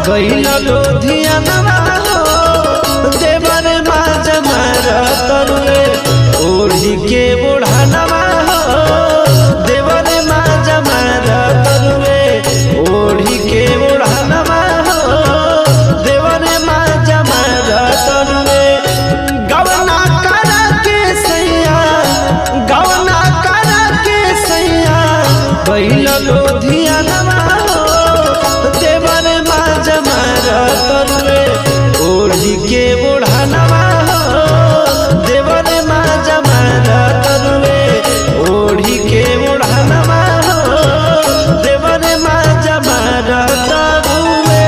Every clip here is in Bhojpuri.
गईल लोधियानवा हो देवर माज मार तरुए ओढ़ी के बुढ़ानवा हो देवर माज मार तरुए ओढ़ी के बुढ़ानवा हो देवर माज मार तरुए गवना करा के सैया गवना करा के सैया गईल लोधियानवा हो देवर माज मार तरुए ओढ़ी के बुढ़ानवा हो देवर माज मार तरुए ओढ़ी के बुढ़ानवा हो देवर माज मार तरुए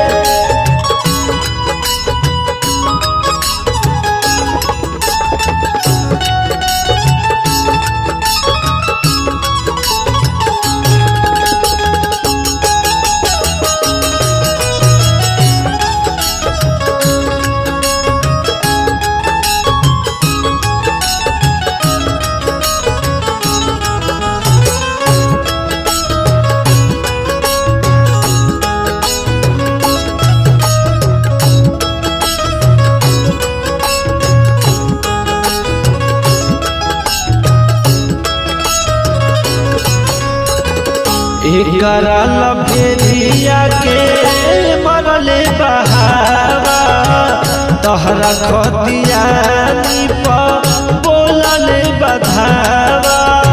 एकरा लभेरिया के मरले बहावा तहरा खतिया निप बोलले बधावा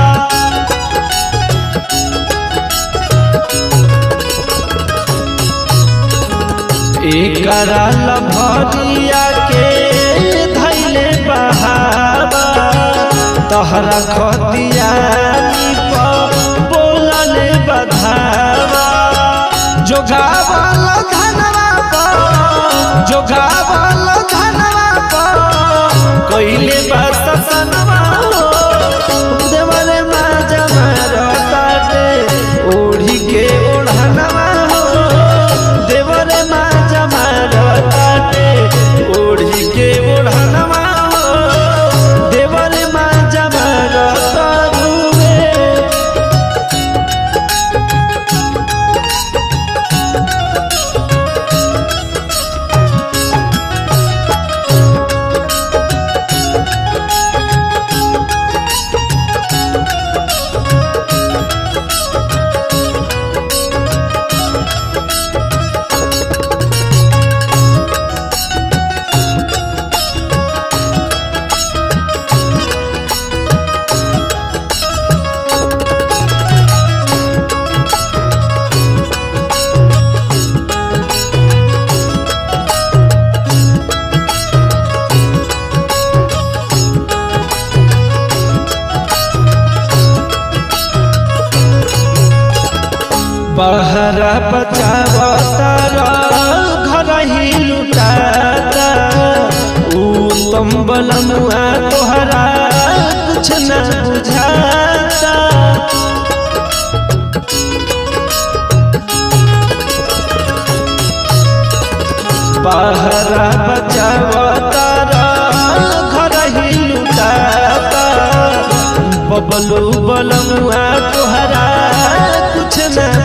एकरा लभरिया के धैले बहावा तहरा खतिया निप बोलले बधावा जोगावल धनवा पर जोगावल धनवा पर कइले बस सनवा हो देवरे माज मारताटे ओढ़ी के ओढ़नवा हो देवरे माज मारताटे ओढ़ी के ओढ़नवा हो देवरे माज मारतारुए बहरा बचावतारा घर ही लुटाता उत्तम बलमुआ तोहरा कुछ न बुझाता बहरा बचावतारा घर ही लुटाता बबलू बलमुआ तोहरा कुछ न